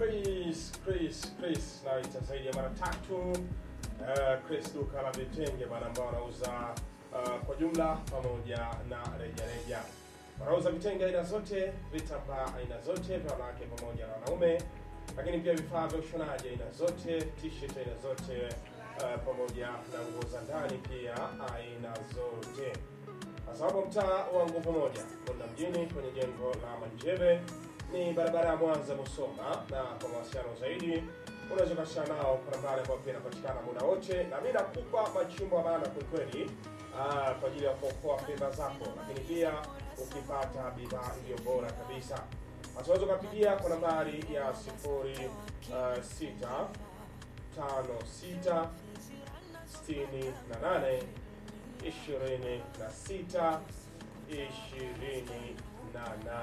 Chris Chris Chris naita zaidi ya mara tatu uh, Chris duka la vitenge bana ambao wanauza uh, kwa jumla pamoja na reja reja. Wanauza vitenge aina zote, vitambaa aina zote vya wanawake pamoja na wanaume, lakini pia vifaa vya ushonaji aina zote, t-shirt aina zote uh, pamoja na nguo za ndani pia aina zote kwa sababu mtaa wa nguvu moja Bunda mjini kwenye jengo la Manjebe ni barabara ya Mwanza Musoma, na kwa mawasiliano zaidi unaweza ukashana nao kwa nambari ambayo pia inapatikana muda wote, na mimi nakupa machimbo ya maana kwelikweli ah, kwa ajili ya kuokoa fedha zako, lakini pia ukipata bidhaa iliyo bora kabisa. Basi unaweza ukapigia kwa nambari ya sifuri ah, sita tano sita sitini na nane ishirini na sita ishirini na nane.